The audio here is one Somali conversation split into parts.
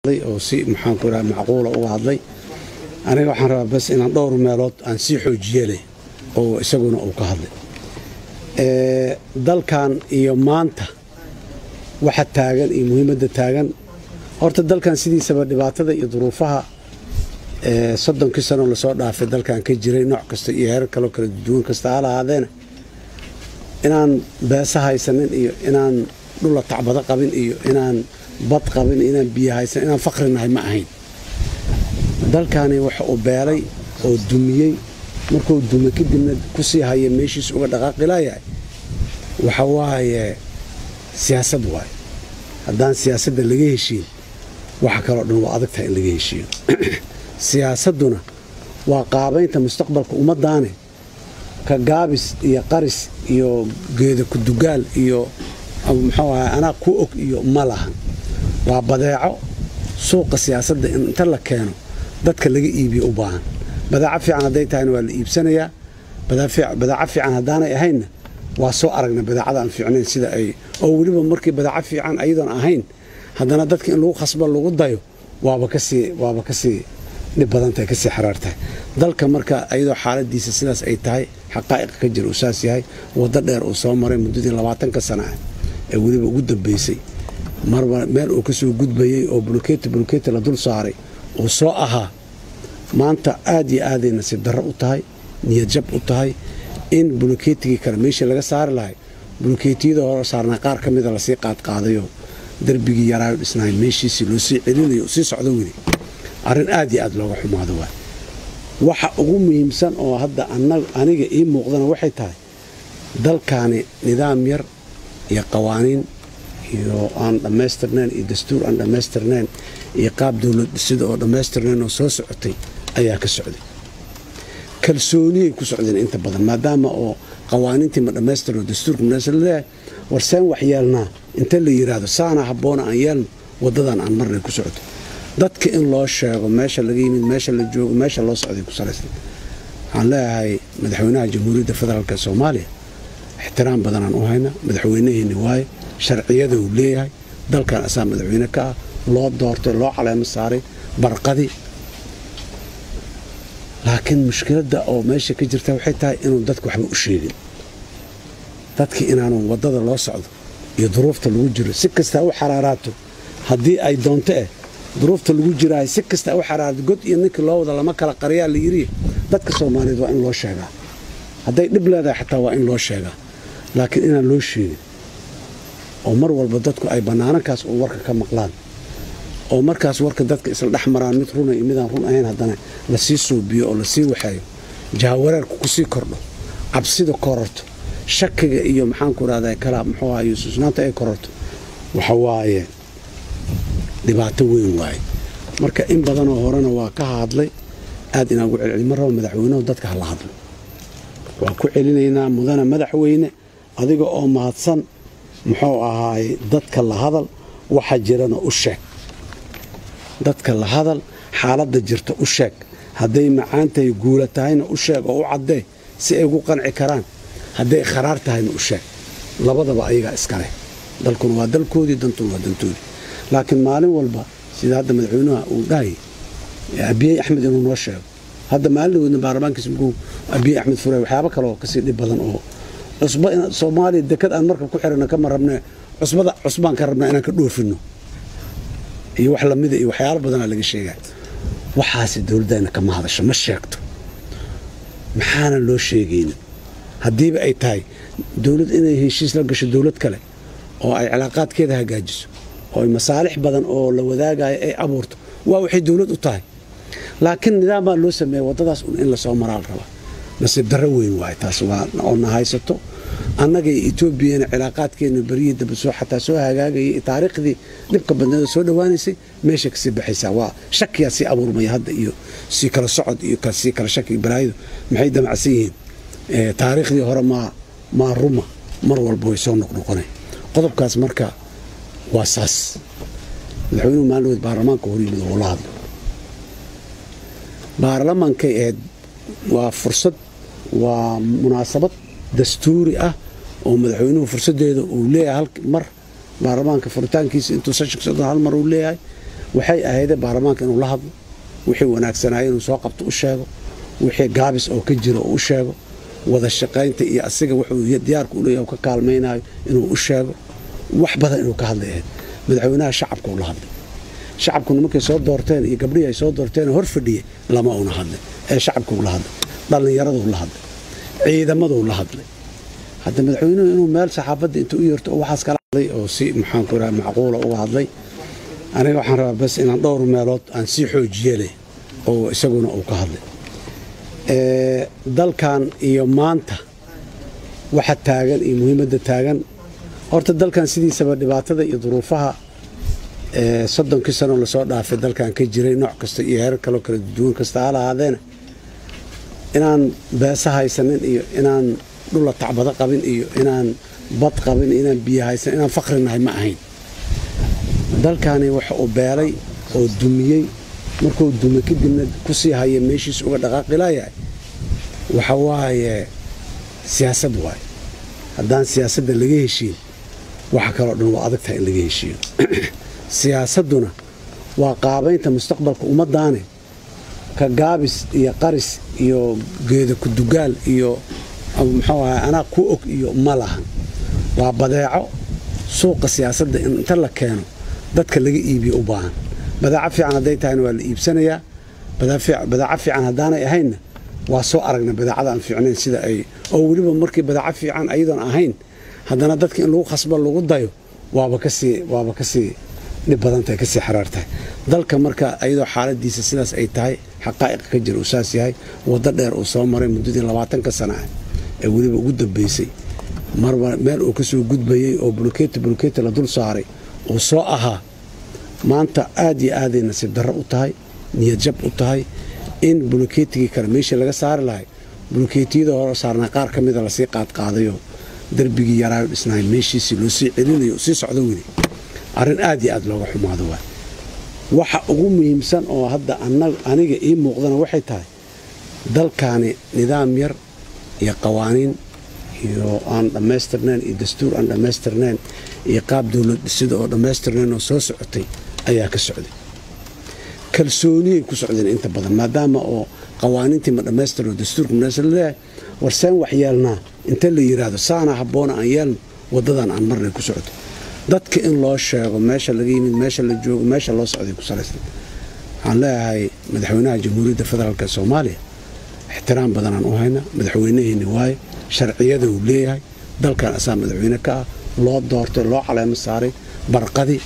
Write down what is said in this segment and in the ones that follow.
oo si maxaanku iraha macquula uga hadlay aniga waxaan rabaa bas inaan dhowr meelood aan sii xoojiyeleh oo isaguna uu ka hadlay dalkan iyo maanta waxa taagan iyo muhiimadda taagan horta dalkan sidiisaba dhibaatada iyo duruufaha soddonkii sanoo lasoo dhaafay dalkan ka jiray nooc kasta iyo heer kaloo kala duwan kasta ha lahaadeena inaan beesa haysanin iyo inaan dhula tacbado qabin iyo inaan bad qabin inaan biyo haysan inaan fakri nahay ma ahayn dalkani waxa uu beelay oo dumiyey markuu dume kadibna kusii haya meeshiis uga dhaqaaqilayahay waxa waaye siyaasad waaye haddaan siyaasadda laga heshiin waxa kaloo dhan waa adagtahay in laga heshiiyo siyaasadduna waa qaabaynta mustaqbalka ummaddaane ka gaabis iyo qaris iyo geeda kudugaal iyo muxuu ahay anaa ku og iyo ma lahan waa badeeco suuqa siyaasadda in inta la keeno dadka laga iibiyo u baahan badaaco fiican hadday tahayna waa la iibsanayaa badaaco fiican haddaanay ahaynna waa soo aragna badaacada aan fiicnayn sida ay oo weliba markii badaaco fiican ayadoon ahayn haddana dadka in lagu khasbo lagu dayo waaba kasii waaba kasii dhib badantahay kasii xaraartahay dalka marka ayadoo xaaladiisa sidaas ay tahay xaqaa'iqa ka jira uu saas yahay waddo dheer uu soo maray muddadii labaatanka sana ah ee weliba ugu dambaysay marba meel uu kasoo gudbayey oo buluketi buluketi la dul saaray uu soo ahaa maanta aad iyo aaday nasiib darro u tahay niyad jab u tahay in bulukeetigii kale meeshii laga saari lahay bulukeetiyada hore saarnaa qaar ka mida lasii qaadqaadayo darbigii yaraayo dhisnaay meeshiisii loo sii celinayo sii socdo weli arrin aad iyo aad looga xumaado waay waxa ugu muhiimsan oo hadda aniga ii muuqdana waxay tahay dalkaani nidaam yar iyo qawaaniin iyo aan dhammaystirnayn iyo dastuur aan dhammaystirnayn iyo qaab dowlad dhisida oo dhammaystirnayn oo soo socotay ayaa ka socday kalsooniyay ku socdeen inta badan maadaama oo qawaaniintii ma dhammaystirno dastuurka maleeyahay war seen wax yeelnaa inta la yidhaahdo saana habboona aan yeelno waddadan aan marnay ku socoto dadka in loo sheego meesha laga yimid meesha la joogo meesha loo socday ku salaysan waxaan leeyahay madaxweynaha jamhuuriyadda federaalk soomaaliya ixtiraam badanaan u hayna madaxweynaheenni waaye sharciyada uu leeyahay dalkan asaa madaxweyne ka ah loo doortay loo caleemo saaray barqadii laakiin mushkiladda oo meesha ka jirta waxay tahay inuu dadka waxba u sheegin dadka inaanu waddada loo socdo iyo duruufta lagu jiro si kastaa u xaraaraato haddii ay doonto eh duruufta lagu jiraayo si kastaa u xaraarato god iyo ninkii loo wada lama kala qariyaa la yidhi dadka soomaaliyeed waa in loo sheegaa hadday dhib leedahay xataa waa in loo sheegaa laakiin inaan loo sheegin oo mar walba dadku ay bannaanankaas uu warka ka maqlaan oo markaas warka dadka isla dhex maraan mid runa iyo midaan run ahayn haddana lasii suubiyo oo lasii waxeeyo jahawareerku kusii kordho cabsida kororto shakiga iyo maxaanku irahda kala muxuu ahayo susnaanta ay kororto waxa waaye dhibaato weyn waaye marka in badanoo horena waa ka hadlay aad inaan ugu celceli ma rabo madaxweynuhu dadka hala hadlo waa ku celinaynaa mudana madaxweyne adiga oo mahadsan muxuu ahaaye dadka la hadal waxa jirana u sheeg dadka la hadal xaaladda jirta u sheeg hadday macaan tahay guula tahayna u sheeg oo u caddee si ay ugu qanci karaan hadday kharaar tahayna u sheeg labadaba ayagaa iskaleh dalkuna waa dalkoodii dantuna waa dantoodii laakiin maalin walba sida hadda madaxweynuha uu dhahayay abiyey axmed inuu noo sheego hadda maalin wadna baarlamaankiisa mukuu abiyey axmed fure waxyaabo kale oo kasii dhib badan oo cusba soomaaliya dekad aan marka ku xirana kama rabne cusbada cusbaan ka rabnaa inaan ka dhoofino iyo wax lamida iyo waxyaalo badanaa laga sheegaa waxaasi dowladdayna kama hadasho ma sheegto maxaanan loo sheegaynin haddiiba ay tahay dowlad inay heshiis la gasho dowlad kale oo ay cilaaqaadkeeda hagaajiso oo ay masaalix badan oo la wadaagayo ay abuurto waa waxay dowlad u tahay laakiin nidaam baa loo sameeya waddadaas un in lasoo maraal rabaa nasiib darro weyn waaye taas waa oo na haysato annaga iyo etoobiyana cilaaqaadkeena beryihii dambe soo xataa soo hagaagayay taariikhdii dhibka badneeda soo dhowaanaysay meesha kasii baxaysaa waa shakiyaa sii abuurmaya hadda iyo sii kala socod iyo sii kala shaki balaayadu maxay damacsan yihiin taariikhdii hore maa maa ruma mar walba way soo noqnoqonay qodobkaas marka waa saas madaxweynuhu maalin baarlamaanka hor yimid oo la hadlo baarlamaankay ahayd waa fursad waa munaasabad dastuuri ah oo madaxweynuhu fursadeeda uu leeyahay hal mar baarlamaanka furitaankiisa intuu seshanka socdo hal mar uu leeyahay waxay ahaydee baarlamaanka inuu la hadlo wixii wanaagsanaayo inuu soo qabto u sheego wixii gaabis oo ka jiro oo u sheego wada shaqaynta iyo asiga wuxuu diyaarka u leeyahay ka kaalmaynayo inuu u sheego wax badan inuu ka hadlay ahayd madaxweynaha shacabka uu la hadlay shacabkuna markay soo doorteen iyo gabdhihii ay soo doorteen hor fadhiyey lama una hadlay ee shacabka uu la hadlay dhallinyaraduu la hadlay ciidamaduu la hadlay hadda madaxweynuhu inuu meel saxaafadda inta u yeerto oo waxaas kala hadlay oo si maxaanku raha macquula uga hadlay aniga waxaan rabaa bas inaan dhowr meelood aan sii xoojiye leh oo isaguna uu ka hadlay dalkan iyo maanta waxa taagan iyo muhiimadda taagan horta dalkan sidiisaba dhibaatada iyo duruufaha soddonkii sanoo lasoo dhaafay dalkan ka jiray nooc kasta iyo heerar kaloo kala duwan kasta ha lahaadeena inaan beesa haysanin iyo inaan dhula tacbado qabin iyo inaan bad qabin inaan biyo haysan inaan fakri nahay ma ahayn dalkani waxa uu beelay oo dumiyey markuu dumay kadibna kusii haya meeshiis uga dhaqaaqilayahay waxa waaye siyaasad waaye haddaan siyaasadda laga heshiin waxa kaloo dhan waa adag tahay in laga heshiiyo siyaasadduna waa qaabaynta mustaqbalka ummaddaane ka gaabis iyo qaris iyo geeda kudugaal iyo muxuu ahay anaa ku og iyo ma lahan waa badeeco suuqa siyaasadda in inta la keeno dadka laga iibiyo u baahan badaaco fiican hadday tahayna waa la iibsanayaa badaaco fiican haddaanay ahaynna waa soo aragna badaacada aan fiicnayn sida ay oo weliba markii badaaco fiican ayadoon ahayn haddana dadka in lagu khasbo lagu dayo waaba kasii waaba kasii dhib badantahay kasii xaraartahay dalka marka ayadoo xaaladiisa sidaas ay tahay xaqaa'iqa ka jira uu saas yahay waddo dheer uu soo maray muddadii labaatanka sana ah ee weliba ugu dambaysay marba meel uu kasoo gudbayey oo bulkeeti bulkeeti la dul saaray uu soo ahaa maanta aad iyo aaday nasiib darro u tahay niyad jab u tahay in bulkeetigii kale meeshii laga saari lahay bulkeetiyada hore saarnaa qaar ka mida lasii qaadqaadayo darbigii yaraayo dhisnaay meeshiisii loo sii celinayo sii socdo weli arrin aad iyo aad looga xumaado waay waxa ugu muhiimsan oo hadda aniga ii muuqdana waxay tahay dalkaani nidaam yar iyo qawaaniin iyo aan dhammaystirnayn iyo dastuur aan dhammaystirnayn iyo qaab dowlad dhisida oo dhammaystirnayn oo soo socotay ayaa ka socday kalsooniyay ku socdeen inta badan maadaama oo qawaaniintii ma dhammaystirno dastuurka maleeyahay war seen wax yeelnaa inta la yidhaahdo saana habboona aan yeelno waddadan aan marnay ku socoto dadka in loo sheego meesha laga yimid meesha la joogo meesha loo socday ku salaysan waxaan leeyahay madaxweynaha jamhuuriyadda federaalk soomaaliya ixtiraam badanaan u hayna madaxweynaheenni waaye sharciyada uu leeyahay dalkan asaa madaxweyne ka ah loo doortay loo caleemo saaray barqadii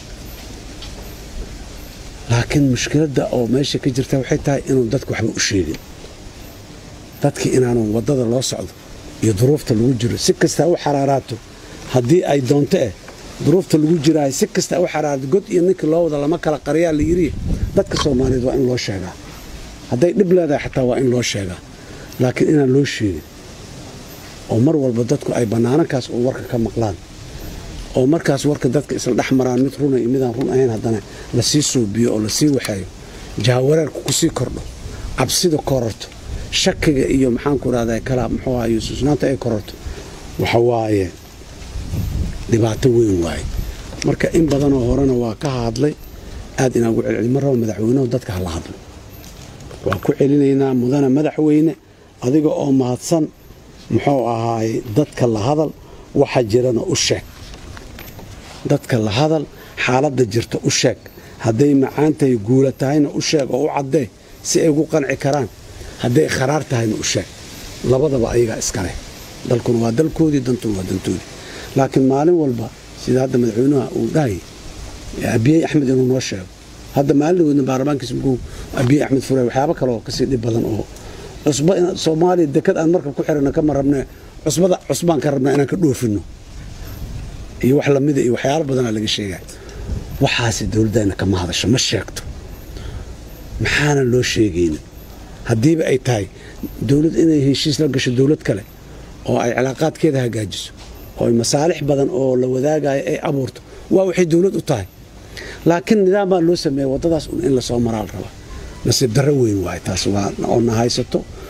laakiin mushkiladda oo meesha ka jirta waxay tahay inuu dadku waxba u sheegin dadki inaanu waddada loo socdo iyo duruufta lagu jiro si kastaa u xaraaraato haddii ay doonto eh duruufta lagu jiraayo si kastaa u xaraarato god iyo ninkii loo wada lama kala qariyaa la yidhi dadka soomaaliyeed waa in loo sheegaa hadday dhib leedahay xataa waa in loo sheegaa laakiin inaan loo sheegin oo mar walba dadku ay bannaanankaas oo warka ka maqlaan oo markaas warka dadka isla dhex maraan mid runa iyo midaan run ahayn haddana lasii suubiyo oo lasii waxeeyo jahawareerku kusii kordho cabsida kororto shakiga iyo maxaanku rahda kala muxuu ahayo susnaanta ay kororto waxa waaye dhibaato weyn waaye marka in badanoo horena waa ka hadlay aad inaan ugu celceli ma rabo madaxweynuhu dadka hala hadlo waa ku celinaynaa mudana madaxweyne adiga oo mahadsan muxuu ahaaye dadka la hadal waxa jirana u sheeg dadka la hadal xaaladda jirta u sheeg hadday macaan tahay guula tahayna u sheeg oo u caddee si ay ugu qanci karaan hadday kharaar tahayna u sheeg labadaba ayagaa iskaleh dalkuna waa dalkoodii dantuna waa dantoodii laakiin maalin walba sida hadda madaxweynaha uu dhahayy abiyey axmed inuu noo sheego hadda maalin wadna baarlamaankiisa markuu abiyey axmed furay waxyaabo kale oo kasii dhib badan oo cusba soomaaliya dekad aan markab ku xirana kama rabne cusbada cusbaan ka rabnaa inaan ka dhoofino iyo wax lamida iyo waxyaalo badanaa laga sheegaa waxaasi dowladdayna kama hadasho ma sheegto maxaanan loo sheegaynin haddiiba ay tahay dowlad inay heshiis la gasho dowlad kale oo ay cilaaqaadkeeda hagaajiso oo ay masaalix badan oo la wadaagayo ay abuurto waa waxay dowlad u tahay laakiin nidaam baa loo sameeya waddadaas un in lasoo maraa la rabaa nasiib darro weyn waaye taas waa oo na haysato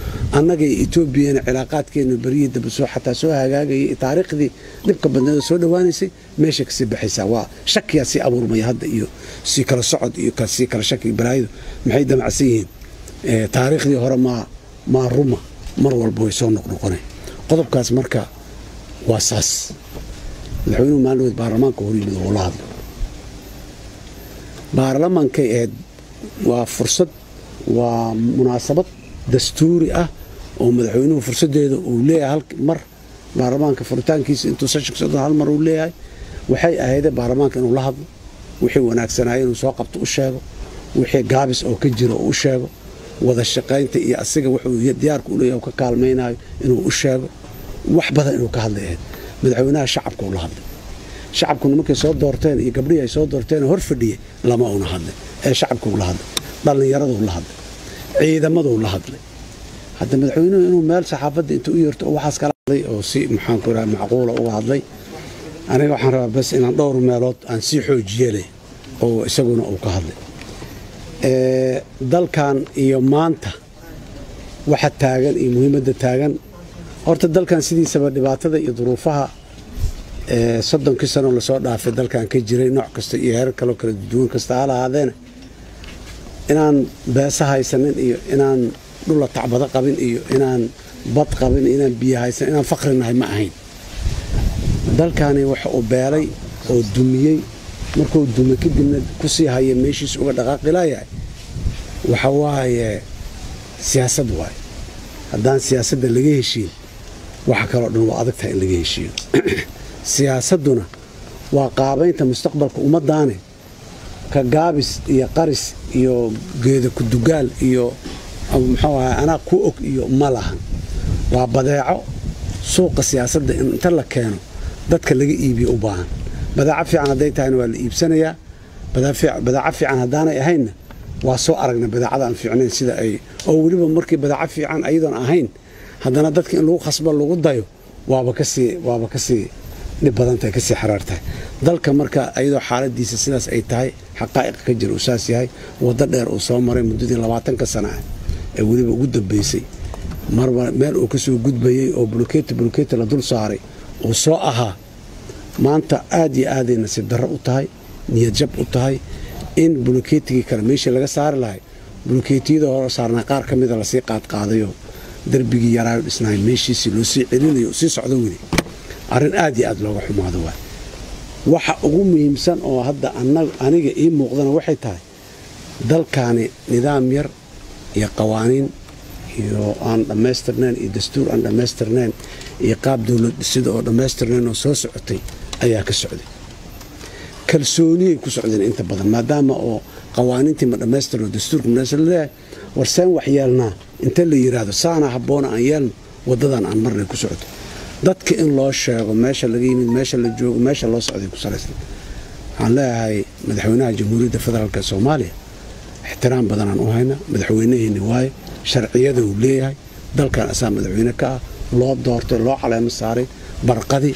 annaga iyo etoobiyana cilaaqaadkeenu beryihii dambe soo xataa soo hagaagayay taariikhdii dhibka badneeda soo dhowaanaysay meesha kasii baxaysaa waa shakiyaa sii abuurmaya hadda iyo sii kala socod iyo sii kala shaki balaayidu maxay damacsan yihiin taariikhdii hore maa maa ruma mar walba way soo noqnoqonay qodobkaas marka waa saas madaxweynuhu maalin baarlamaanka hor yimid oo la hadlo baarlamaankay ahayd waa fursad waa munaasabad dastuuri ah oo madaxweynuhu fursadeeda uu leeyahay mar baarlamaanka furitaankiisa intuu session hal mar uu leeyahay waxay ahaydee baarlamaanka inuu la hadlo wixii wanaagsanaayo inuu soo qabto u sheego wixii gaabis oo ka jiro oo u sheego wada shaqaynta iyo asiga wuxuu diyaarka u leeyahay ka kaalmaynayo inuu u sheego wax badan inuu ka hadlay ahayd madaxweynaha shacabka uu la hadlay shacabkuna markay soo doorteen iyo gabdhihii ay soo doorteen hor fadhiyey lama una hadlay ee shacabkuu la hadlay dhallinyaraduu la hadlay ciidamaduu la hadlay hadda madaxweynuhu inuu meel saxaafadda intuu u yeerto oo waxaas kala hadlay oo si maxaanku iraha macquula uga hadlay aniga waxaan rabaa bas inaan dhowr meelood aan sii xoojiyele oo isaguna uu ka hadlay dalkan iyo maanta waxa taagan iyo muhiimadda taagan horta dalkan sidiisaba dhibaatada iyo duruufaha soddonkii sanoo lasoo dhaafay dalkan ka jiray nooc kasta iyo heerar kaloo kala duwan kasta ha lahaadeena inaan beesa haysanin iyo inaan dhula tacbado qabin iyo inaan bad qabin inaan biyo haysan inaan fakri nahay ma ahayn dalkani waxa uu beelay oo dumiyey markuu dumay kadibna kusii haya meeshiis uga dhaqaaqilayahay waxa waaye siyaasad waaye haddaan siyaasadda laga heshiin waxa kaloo dhan waa adagtahay in laga heshiiyo siyaasadduna waa qaabaynta mustaqbalka ummaddaane ka gaabis iyo qaris iyo geeda kudugaal iyo muxuu ahay anaa ku og iyo ma lahan waa badeeco suuqa siyaasadda in inta la keeno dadka laga iibiyo u baahan badeeco fiican hadday tahayna waa la iibsanayaa badeeco fiican haddaanay ahaynna waa soo aragna badeecada aan fiicnayn sida ay oo weliba markii badeeco fiican ayadoon ahayn haddana dadka in lagu khasbo lagu dayo waaba kasii waaba kasii dhib badantahay kasii xaraartahay dalka marka ayadoo xaaladiisa sidaas ay tahay xaqaa'iqa ka jira uu saas yahay waddo dheer uu soo maray muddadii labaatanka sana ah ee weliba ugu dambaysay marba meel uu kasoo gudbayey oo buluketi buluketi la dul saaray uu soo ahaa maanta aad iyo aaday nasiib darro u tahay niyad jab u tahay in bulukeetigii kale meeshii laga saari lahay bulukeetiyada hore saarnaa qaar ka mida lasii qaadqaadayo darbigii yaraayo dhisnaay meeshiisii loo sii celinayo sii socdo weli arrin aad iyo aad looga xumaado waay waxa ugu muhiimsan oo hadda aniga ii muuqdana waxay tahay dalkaani nidaam yar iyo qawaaniin iyo aan dhammaystirnayn iyo dastuur aan dhammaystirnayn iyo qaab dowlad dhisida oo dhammaystirnayn oo soo socotay ayaa ka socday kalsooniyay ku socdeen inta badan maadaama oo qawaaniintii ma dhammaystirno dastuurka maleeyahay war seen wax yeelnaa inta la yidhaahdo saana habboona aan yeelno waddadan aan marnay ku socoto dadka in loo sheego meesha laga yimid meesha la joogo meesha loo socday ku salaysan waxaan leeyahay madaxweynaha jamhuuriyadda federaalk soomaaliya ixtiraam badanaan u hayna madaxweynaheenni waaye sharciyada uu leeyahay dalkan asaa madaxweyne ka ah loo doortay loo caleemo saaray barqadii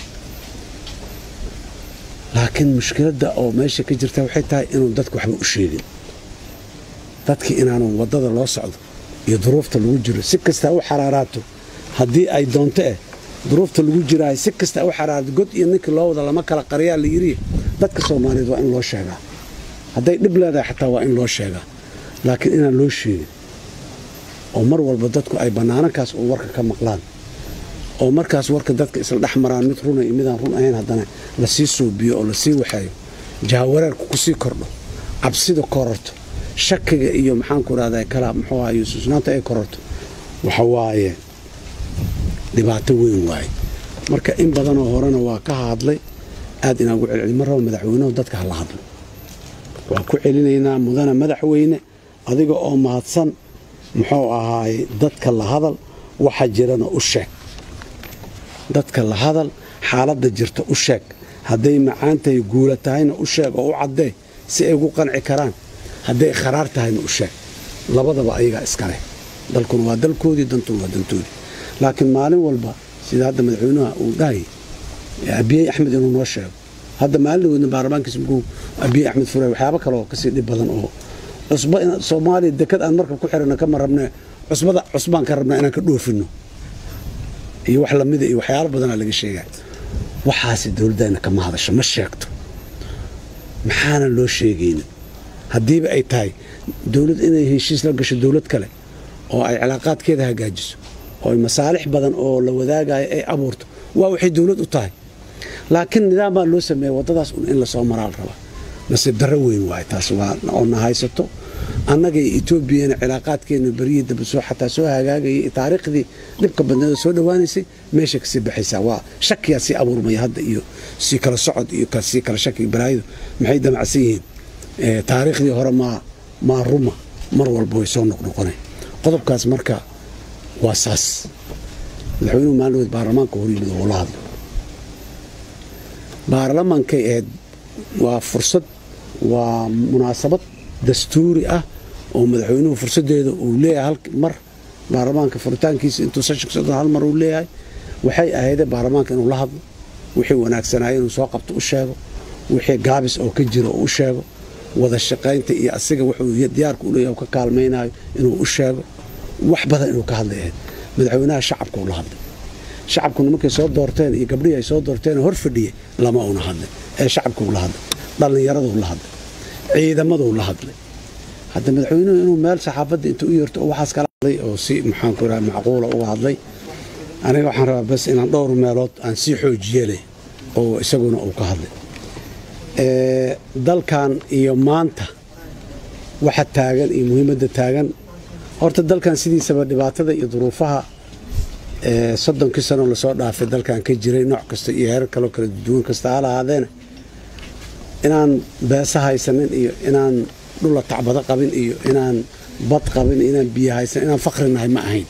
laakiin mushkiladda oo meesha ka jirta waxay tahay inuu dadku waxba u sheegin dadkii inaanu waddada loo socdo iyo duruufta lagu jiro si kastaa u xaraaraato haddii ay doonto eh duruufta lagu jiraayo si kastaa u xaraarato god iyo ninkii loo wada lama kala qariyaa la yidhi dadka soomaaliyeed waa in loo sheegaa hadday dhib leedahay xataa waa in loo sheegaa laakiin inaan loo sheegin oo mar walba dadku ay bannaanankaas uu warka ka maqlaan oo markaas warka dadka isla dhex maraan mid runa iyo midaan run ahayn haddana lasii suubiyo oo lasii waxeeyo jahawareerku kusii kordho cabsida kororto shakiga iyo maxaanku rahda kala muxuu ahay susnaanta ay kororto waxa waaye dhibaato weyn waaye marka in badanoo horena waa ka hadlay aad inaan ugu celceli ma rabo madaxweynehu dadka hala hadlo waa ku celinaynaa mudana madaxweyne adiga oo mahadsan muxuu ahaay dadka la hadal waxa jirana u sheeg dadka la hadal xaaladda jirta u sheeg hadday macaantahay guula tahayna u sheeg oo u caddee si ay ugu qanci karaan hadday kharaar tahayna u sheeg labadaba ayagaa iskaleh dalkuna waa dalkoodii dantuna waa dantoodii laakiin maalin walba sida hadda madaxweynaha uu dhahayay abiyey axmed inuu noo sheego hadda maalin weydna baarlamaankiisa markuu abiyey axmed furay waxyaabo kale oo kasii dhib badan oo cusbo soomaaliya dekad aan markab ku xirana kama rabne cusbada cusbaan ka rabnaa inaan ka dhoofino iyo wax lamida iyo waxyaalo badanaa laga sheegaa waxaasi dowladdayna kama hadasho ma sheegto maxaana loo sheegaynin haddiiba ay tahay dowlad inay heshiis la gasho dowlad kale oo ay cilaaqaadkeeda hagaajiso oo ay masaalix badan oo la wadaagayo ay abuurto waa waxay dowlad u tahay laakiin nidaam baa loo sameeya waddadaas un in lasoo maraa la rabaa nasiib darro weyn waay taas waa oo na haysato annaga iyo etoobiyana cilaaqaadkeena beryihii dambe soo xataa soo hagaagayay taariikhdii dhibka badneeda soo dhowaanaysay meesha kasii baxaysaa waa shakiyaa sii abuurmaya hadda iyo sii kala socod iyo sii kala shaki balaayidu maxay damacsan yihiin taariikhdii hore maa maa ruma mar walba way soo noqnoqonay qodobkaas marka waa saas madaxweynuhu maalin baarlamaanka hor yimid oo la hadlo baarlamaankay ahayd waa fursad waa munaasabad dastuuri ah oo madaxweynuhu fursadeeda uu leeyahay mar baarlamaanka furitaankiisa intuu session hal mar uu leeyahay waxay ahaydee baarlamaanka inuu la hadlo wixii wanaagsanaayo inuu soo qabto u sheego wixii gaabis oo ka jiro oo u sheego wada shaqaynta iyo asiga wuxuu diyaarka u leeyahay ka kaalmaynayo inuu u sheego wax badan inuu ka hadlay ahayd madaxweynaha shacabka uu la hadlay shacabkuna markay soo doorteen iyo gabdhihii ay soo doorteen hor fadhiyey lama una hadlay ee shacabkuu la hadlay dhallinyaraduu la hadlay ciidamaduu la hadlay hadda madaxweynuhu inuu meel saxaafadda inta u yeerto oo waxaas kala hadlay oo si maxaanku raha macquula uga hadlay aniga waxaan rabaa bas inaan dhowr meelood aan sii xoojiye leh oo isaguna uu ka hadlay dalkan iyo maanta waxa taagan iyo muhiimadda taagan horta dalkan sidiisaba dhibaatada iyo duruufaha soddonkii sanoo lasoo dhaafay dalkan ka jiray nooc kasta iyo heerar kaloo kala duwan kasta ha lahaadeena inaan beesa haysanin iyo inaan dhula tacbado qabin iyo inaan bad qabin inaan biyo haysan inaan fakri nahay ma ahayn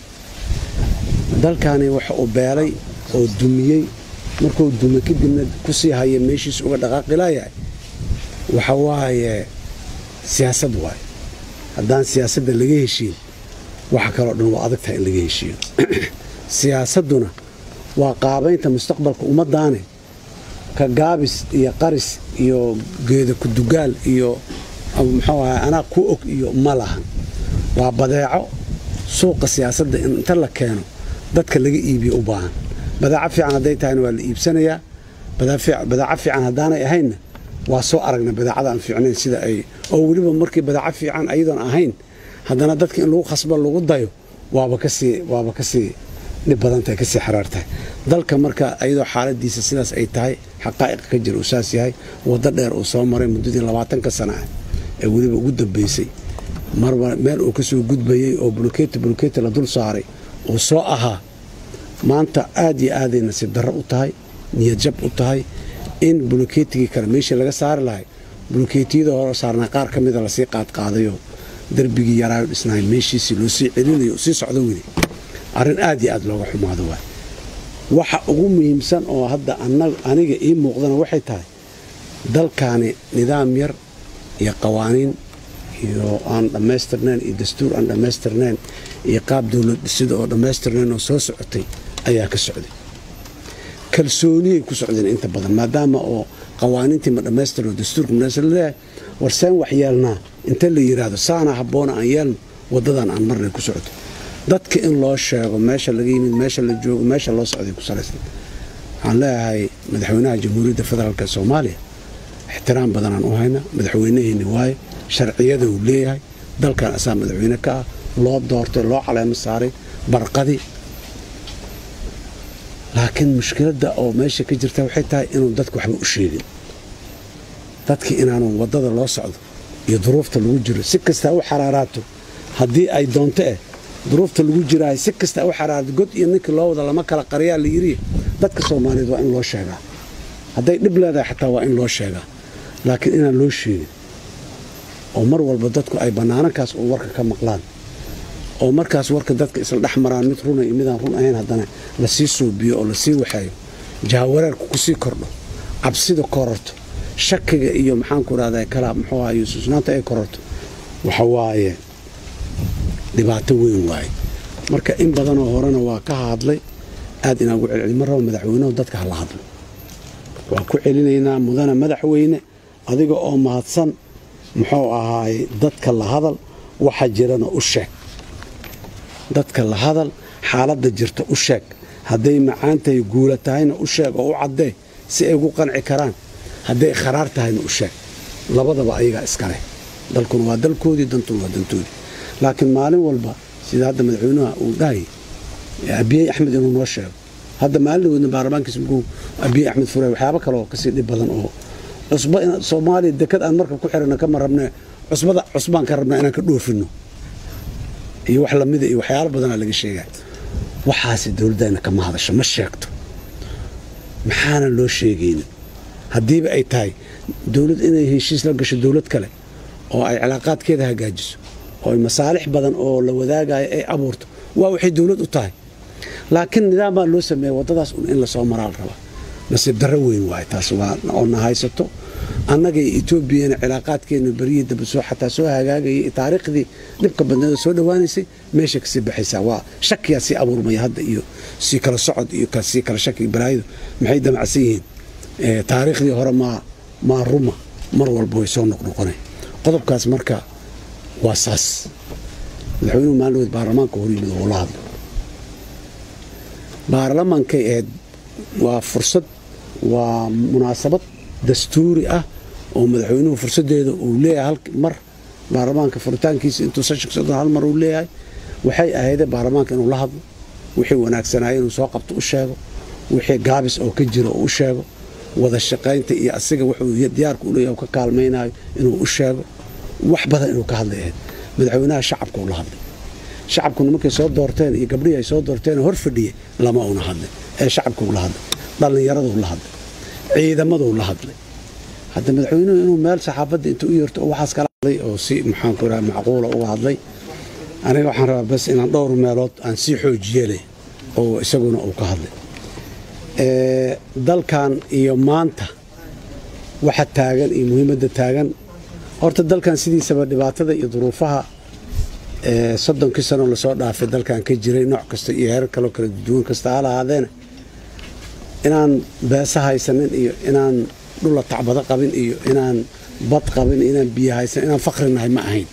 dalkani waxa uu beelay oo dumiyey markuu dume kadibna kusii haya meeshiis uga dhaqaaqilayahay waxa waaye siyaasad waaye haddaan siyaasadda laga heshiin waxa kaloo dhan waa adagtahay in laga heshiiyo siyaasadduna waa qaabaynta mustaqbalka ummaddaane ka gaabis iyo qaris iyo geeda kudugaal iyo muxuu ahay anaa ku og iyo ma lahan waa badeeco suuqa siyaasadda in inta la keeno dadka laga iibiyo u baahan badeeco fiican hadday tahayna waa la iibsanayaa badeeco fiican haddaanay ahaynna waa soo aragna badeecada aan fiicnayn sida ay oo weliba markii badeeco fiican ayadoon ahayn haddana dadka in lagu khasbo lagu dayo waaba kasii waaba kasii dhib badantahay kasii xaraartahay dalka marka ayadoo xaaladiisa sidaas ay tahay xaqaa'iqa ka jira uu saas yahay waddo dheer uu soo maray muddadii labaatanka sana ah ee weliba ugu dambaysay marba meel uu kasoo gudbayey oo buluketi buluketi la dul saaray uu soo ahaa maanta aad iyo aaday nasiib darro u tahay niyad jab u tahay in bulukeetigii kale meeshii laga saari lahay bulukeetiyada hore saarnaa qaar ka mida lasii qaadqaadayo darbigii yaraayo dhisnaay meeshiisii loo sii celinayo sii socdo weli arrin aad iyo aad looga xumaado waay waxa ugu muhiimsan oo hadda aniga ii muuqdana waxay tahay dalkaani nidaam yar iyo qawaaniin iyo aan dhammaystirnayn iyo dastuur aan dhammaystirnayn iyo qaab dowlad dhisida oo dhammaystirnayn oo soo socotay ayaa ka socday kalsooniyay ku socdeen inta badan maadaama oo qawaaniintii ma dhammaystirno dastuurka madhaystir leeyahay war seen wax yeelnaa inta la yidhaahdo saana habboona aan yeelno waddadan aan marnay ku socoto dadka in loo sheego meesha laga yimid meesha la joogo meesha loo socday ku salaysan waxaan leeyahay madaxweynaha jamhuuriyadda federaalk soomaaliya ixtiraam badanaan u hayna madaxweynaheenni waaye sharciyada uu leeyahay dalkan asaa madaxweyne ka ah loo doortay loo caleemo saaray barqadii laakiin mushkiladda oo meesha ka jirta waxay tahay inuu dadka waxba u sheegin dadka inaanu waddada loo socdo iyo duruufta lagu jiro si kastaa u xaraaraato haddii ay doonto eh duruufta lagu jiraayo si kastaa u xaraarato god iyo ninkii loo wada lama kala qariyaa la yidhi dadka soomaaliyeed waa in loo sheegaa hadday dhib leedahay xataa waa in loo sheegaa laakiin inaan loo sheegin oo mar walba dadku ay bannaanankaas oo warka ka maqlaan oo markaas warka dadka isla dhex maraan mid runa iyo midaan run ahayn haddana lasii suubiyo oo lasii waxeeyo jahawareerku kusii kordho cabsida kororto shakiga iyo maxaanku rahda kala muxuu ahay susnaanta ay kororto waxa waaye dhibaato weyn waaye marka in badanoo horena waa ka hadlay aad inaan ugu celceli ma rabo madaxweynehu dadka hala hadlo waa ku celinaynaa mudana madaxweyne adiga oo mahadsan muxuu ahaay dadka la hadal waxa jirana u sheeg dadka la hadal xaaladda jirta u sheeg hadday macaan tahay guula tahayna u sheeg oo u caddee si ay ugu qanci karaan hadday kharaar tahayna u sheeg labadaba ayagaa iskaleh dalkuna waa dalkoodii dantuna waa dantoodii laakiin maalin walba sida hadda madaxweynaha uu dhahayay abiyey axmed inuu noo sheego hadda maalin dhaweydna baarlamaankiisa markuu abiyey axmed furay waxyaabo kale oo kasii dhib badan oo cusbo soomaaliya dekad aan markab ku xirana kama rabne cusbada cusbaan ka rabnaa inaan ka dhoofino iyo wax lamida iyo waxyaalo badanaa laga sheegaa waxaasi dowladdayna kama hadasho ma sheegto maxaana loo sheegaynin haddiiba ay tahay dowlad inay heshiis la gasho dowlad kale oo ay cilaaqaadkeeda hagaajiso oo ay masaalix badan oo la wadaagayo ay abuurto waa waxay dowlad u tahay laakiin nidaam baa loo sameeya waddadaas un in lasoo maraa la rabaa nasiib darro weyn waay taas waa oo na haysato annaga iyo etoobiyana cilaaqaadkeena beryihii dambe soo xataa soo hagaagayay taariikhdii dhibka badneeda soo dhowaanaysay meesha kasii baxaysaa waa shakiyaa sii abuurmaya hadda iyo sii kala socod iyo sii kala shaki balaayidu maxay damacsan yihiin taariikhdii hore maa maa ruma mar walba way soo noqnoqonay qodobkaas marka waa saas madaxweynuhu maalin dhaweed baarlamaanka hor yimid oo la hadlo baarlamaankay ahayd waa fursad waa munaasabad dastuuri ah oo madaxweynuhu fursaddeeda uu leeyahay hal mar baarlamaanka furitaankiisa intuu seshanka soddon hal mar uu leeyahay waxay ahaydee baarlamaanka inuu la hadlo wixii wanaagsanaayo inuu soo qabto u sheego wixii gaabis oo ka jiro oo u sheego wada shaqaynta iyo asiga wuxuu diyaarka u leeyahay ka kaalmaynayo inuu u sheego wax badan inuu ka hadlay ahayd madaxweynaha shacabka uu la hadlay shacabkuna markay soo doorteen iyo gabdhihii ay soo doorteen hor fadhiyey lama una hadlay ee shacabkuu la hadlay dhallinyaraduu la hadlay ciidamaduu la hadlay hadda madaxweynuhu inuu meel saxaafadda inta u yeerto oo waxaas kala hadlay oo si maxaanku raha macquula uga hadlay aniga waxaan rabaa bas inaan dhowr meelood aan sii xoojiyele oo isaguna uu ka hadlay dalkan iyo maanta waxa taagan iyo muhiimadda taagan horta dalkan sidiisaba dhibaatada iyo duruufaha soddonkii sanoo lasoo dhaafay dalkan ka jiray nooc kasta iyo heerar kaloo kala duwan kasta ha lahaadeena inaan beesa haysanin iyo inaan dhula tacbado qabin iyo inaan bad qabin inaan biyo haysanin inaan fakri nahay ma ahayn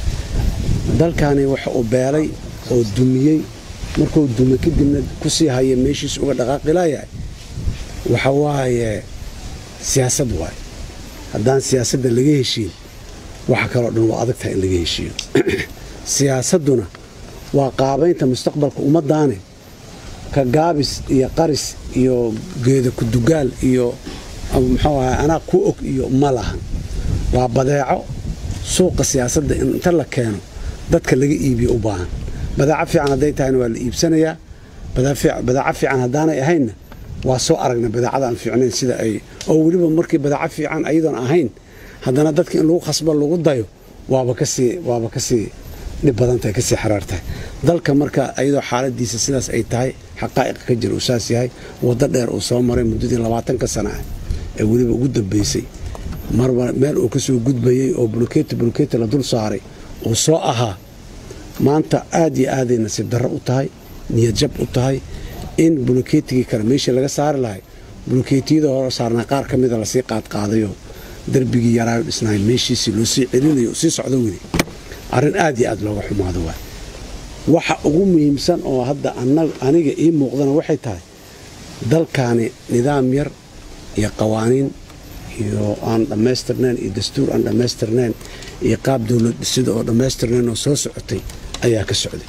dalkani waxa uu beelay oo dumiyey markuu dume kadibna kusii haya meeshiis uga dhaqaaqilayahay waxa waaye siyaasad waaye haddaan siyaasadda laga heshiin waxa kaloo dhan waa adag tahay in laga heshiiyo siyaasadduna waa qaabaynta mustaqbalka ummaddaane ka gaabis iyo qaris iyo geeda kudugaal iyo muxuu ahay anaa ku og iyo ma lahan waa badeeco suuqa siyaasadda in inta la keeno dadka laga iibiyo u baahan badaaco fiican hadday tahayna waa la iibsanayaa badaaco fiican haddaanay ahaynna waa soo aragna badaacada aan fiicnayn sida ay oo weliba markii badaaco fiican ayadoon ahayn haddana dadka in lagu khasbo lagu dayo waaba kasii waaba kasii dhib badan tahay kasii xaraar tahay dalka marka ayadoo xaaladiisa sidaas ay tahay xaqaa'iqa ka jira uu saas yahay waddo dheer uu soo maray muddadii labaatanka sana ah ee weliba ugu dambaysay marba meel uu kasoo gudbayey oo bulkeeti bulkeeti la dul saaray uu soo ahaa maanta aad iyo aaday nasiib darro u tahay niyad jab u tahay in bulkeetigii kale meeshii laga saari lahay bulkeetiyada hore saarnaa qaar ka mida lasii qaadqaadayo darbigii yaraayo dhisnaay meeshiisii loo sii celinayo sii socdo weli arrin aad iyo aad looga xumaado waay waxa ugu muhiimsan oo hadda aniga ii muuqdana waxay tahay dalkaani nidaam yar iyo qawaaniin iyo aan dhammaystirnayn iyo dastuur aan dhammaystirnayn iyo qaab dowlad dhisida oo dhammaystirnayn oo soo socotay ayaa ka socday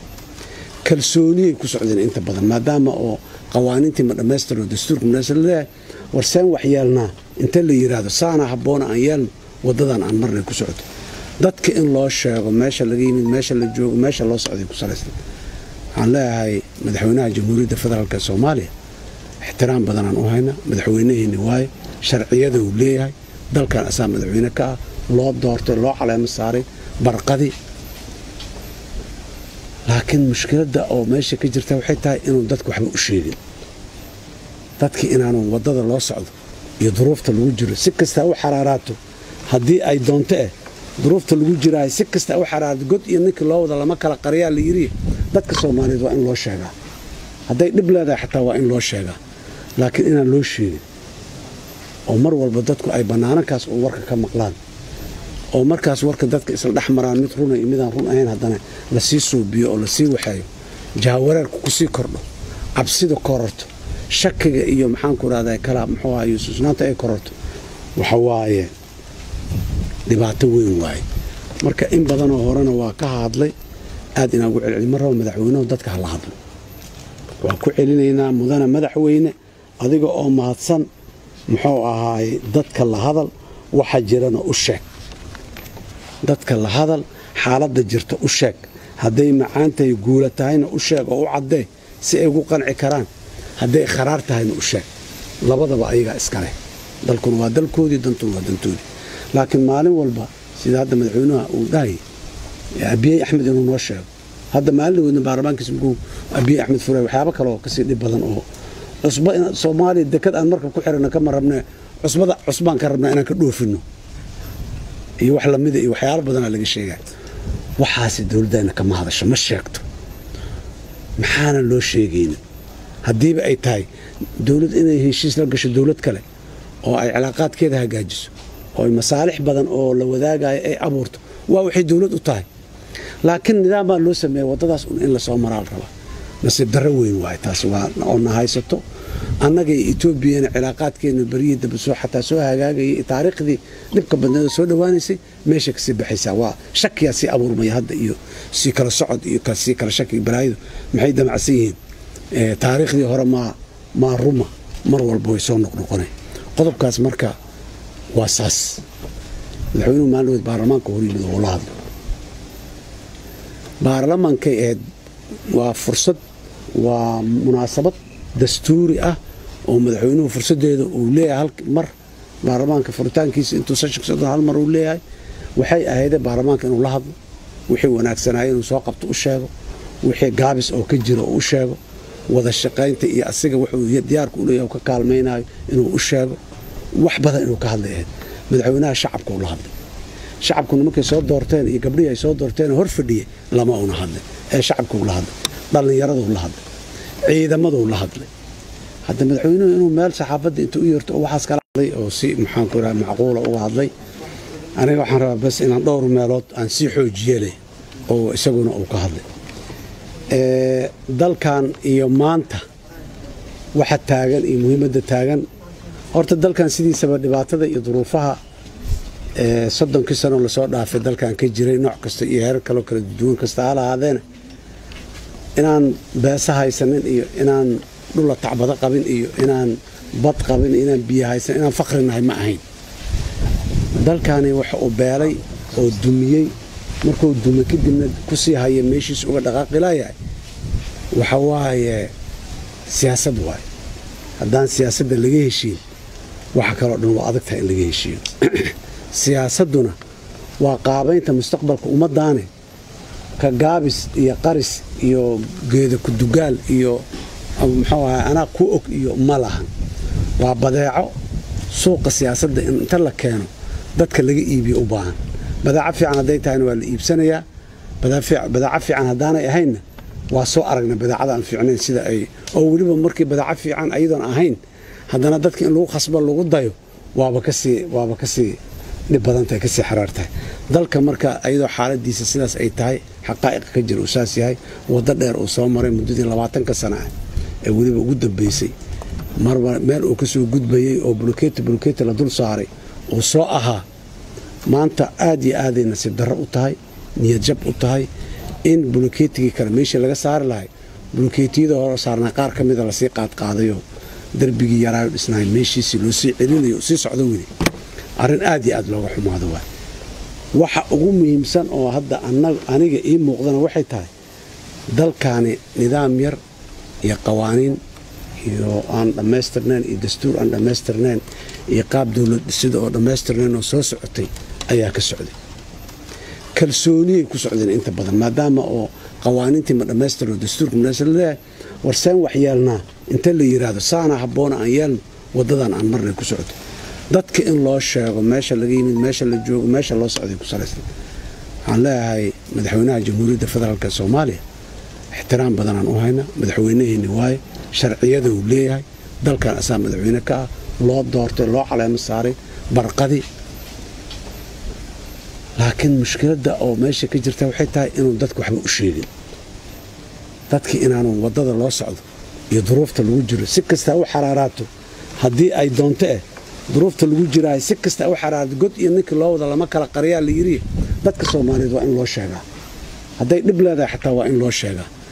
kalsooniyay ku socdeen inta badan maadaama oo qawaaniintii ma dhammaystirno dastuurka madhamaystir leeyahay war seen wax yeelnaa inta la yidhaahdo saana habboona aan yeelno waddadan aan marnay ku socoto dadka in loo sheego meesha laga yimid meesha la joogo meesha loo socday ku salaysan waxaan leeyahay madaxweynaha jamhuuriyadda federaalk soomaaliya ixtiraam badanaan u hayna madaxweynaheenni waaye sharciyada uu leeyahay dalkan asaa madaxweyne ka ah loo doortay loo caleemo saaray barqadii laakiin mushkiladda oo meesha ka jirta waxay tahay inuu dadka waxba u sheegin dadkii inaanu waddada loo socdo iyo duruufta lagu jiro si kastaa u xaraaraato haddii ay doonto eh duruufta lagu jiraayo si kastaa u xaraaraato god iyo ninkii loo wada lama kala qariyaa la yidhi dadka soomaaliyeed waa in loo sheegaa hadday dhib leedahay xataa waa in loo sheegaa laakiin inaan loo sheegin oo mar walba dadku ay bannaanankaas uu warka ka maqlaan oo markaas warka dadka isla dhex maraan mid runa iyo midaan run ahayn haddana lasii suubiyo oo lasii waxeeyo jahawareerku kusii kordho cabsida kororto shakiga iyo maxaanku rahda kala muxuu ahay susnaanta ay kororto waxa waaye dhibaato weyn waaye marka in badanoo horena waa ka hadlay aad inaan ugu celceli ma rabo madaxweynuhu dadka hala hadlo waan ku celinaynaa mudana madaxweyne adiga oo mahadsan muxuu ahaay dadka la hadal waxa jirana u sheeg dadka la hadal xaaladda jirta u sheeg hadday macaantahay guula tahayna u sheeg oo u caddee si ay ugu qanci karaan hadday kharaar tahayna u sheeg labadaba ayagaa iskaleh dalkuna waa dalkoodii dantuna waa dantoodii laakiin maalin walba sida hadda madaxweynuha uu dhahayay abiyey axmed inuu noo sheego hadda maalin weydna baarlamaankiisa mukuu abiyey axmed furay waxyaabo kaleoo kasii dhib badan oo cusba soomaaliya dekad aan markab ku xirana kama rabne cusbada cusbaan ka rabnaa inaan ka dhoofino iyo wax lamida iyo waxyaalo badanaa laga sheegaa waxaasi dowladdeena kama hadasho ma sheegto maxaana loo sheegaynin haddiiba ay tahay dowlad inay heshiis la gasho dowlad kale oo ay cilaaqaadkeeda hagaajiso oo ay masaalix badan oo la wadaagayo ay abuurto waa waxay dowlad u tahay laakiin nidaam baa loo sameeya waddadaas un in lasoo maraa la rabaa nasiib darro weyn waaye taas waa oo na haysato annaga iyo etoobiyana cilaaqaadkeena beryihii dambe soo xataa soo hagaagayay taariikhdii dhibka badneeda soo dhowaanaysay meesha kasii baxaysaa waa shakiyaa sii abuurmaya hadda iyo sii kala socod iyo sii kala shaki balaayidu maxay damacsan yihiin taariikhdii hore maa maa ruma mar walba way soo noqnoqonay qodobkaas marka waa saas madaxweynuhu maalin baarlamaanka hor yimid oo la hadlo baarlamaankay ahayd waa fursad waa munaasabad dastuuri ah oo madaxweynuhu fursaddeeda uu leeyahay mar baarlamaanka furitaankiisa intuu seshanka sodon hal mar uu leeyahay waxay ahaydee baarlamaanka inuu la hadlo wixii wanaagsanaaye inuu soo qabto u sheego wixii gaabis oo ka jiro oo u sheego wada shaqaynta iyo asiga wuxuu diyaarka u leeyahay ka kaalmaynayo inuu u sheego wax badan inuu ka hadlay ahayd madaxweynaha shacabka uu la hadlay shacabkuna markay soo doorteen iyo gabdhihii ay soo doorteen hor fadhiyey lama una hadlay ee shacabkuu la hadlay dhallinyaraduu la hadlay ciidamaduu la hadlay hadda madaxweynuhu inuu meel saxaafadda inta u yeerto oo waxaas kala hadlay oo si maxaanku raha macquula uga hadlay aniga waxaan rabaa bas inaan dhowr meelood aan sii xoojiyeleh oo isaguna uu ka hadlay dalkan iyo maanta waxa taagan iyo muhiimadda taagan horta dalkan sidiisaba dhibaatada iyo duruufaha soddonkii sanoo lasoo dhaafay dalkan ka jiray nooc kasta iyo heerar kaloo kala duwan kasta ha lahaadeena inaan beesa haysanin iyo inaan dhula tacbado qabin iyo inaan bad qabin iyo inaan biyo haysanin inaan fakri nahay ma ahayn dalkani waxa uu beelay oo dumiyey markuu dume kadibna ku sii haya meeshiis uga dhaqaaqi laayahay waxa waaye siyaasad waaye haddaan siyaasadda laga heshiin waxa kaloo dhan waa adag tahay in laga heshiiyo siyaasadduna waa qaabaynta mustaqbalka ummaddaane ka gaabis iyo qaris iyo geeda kudugaal iyo muxuu ahay anaa ku og iyo ma lahan waa badeeco suuqa siyaasadda in inta la keeno dadka laga iibiyo u baahan badaaco fiican hadday tahayna waa la iibsanayaa badaaco fiican haddaanay ahaynna waa soo aragna badaacada aan fiicnayn sida ay oo weliba markii badaaco fiican ayadoon ahayn haddana dadka in lagu khasbo lagu dayo waaba kasii waaba kasii dhib badantahay kasii xaraar tahay dalka marka ayadoo xaaladiisa sidaas ay tahay xaqaa'iqa ka jira uu saas yahay waddo dheer uu soo maray muddadii labaatanka sana ah ee weliba ugu dambaysay marba meel uu kasoo gudbayey oo buluketi buluketi la dul saaray uu soo ahaa maanta aad iyo aaday nasiib darro u tahay niyad jab u tahay in bulukeetigii kale meeshii laga saari lahay bulukeetiyada hore saarnaa qaar ka mida lasii qaadqaadayoo darbigii yaraayo dhisnaay meeshiisii loo sii celinayo sii socdo weli arrin aad iyo aad looga xumaado waay waxa ugu muhiimsan oo hadda aniga ii muuqdana waxay tahay dalkaani nidaam yar iyo qawaaniin iyo aan dhammaystirnayn iyo dastuur aan dhammaystirnayn iyo qaab dowlad dhisida oo dhammaystirnayn oo soo socotay ayaa ka socday kalsooniyay ku socdeen inta badan maadaama oo qawaaniintii ma dhammaystirno dastuurka madhamaystir leeyahay war seen wax yeelnaa inta la yidhaahdo saana habboona aan yeelno waddadan aan marnay ku socoto dadka in loo sheego meesha laga yimid meesha la joogo meesha loo socday ku salaysan waxaan leeyahay madaxweynaha jamhuuriyadda federaalk soomaaliya ixtiraam badanaan u hayna madaxweynaheenni waaye sharciyada uu leeyahay dalkan asaa madaxweyne ka ah loo doortay loo caleemo saaray barqadii laakiin mushkiladda oo meesha ka jirta waxay tahay inuu dadku waxba u sheegin dadki inaanu waddada loo socdo iyo duruufta lagu jiro si kasta u xaraaraato haddii ay doonto eh duruufta lagu jiraayo si kasta u xaraaraato god iyo ninkii loo wada lama kala qariyaa la yidhi dadka soomaaliyeed waa in loo sheegaa hadday dhib leedahay xataa waa in loo sheegaa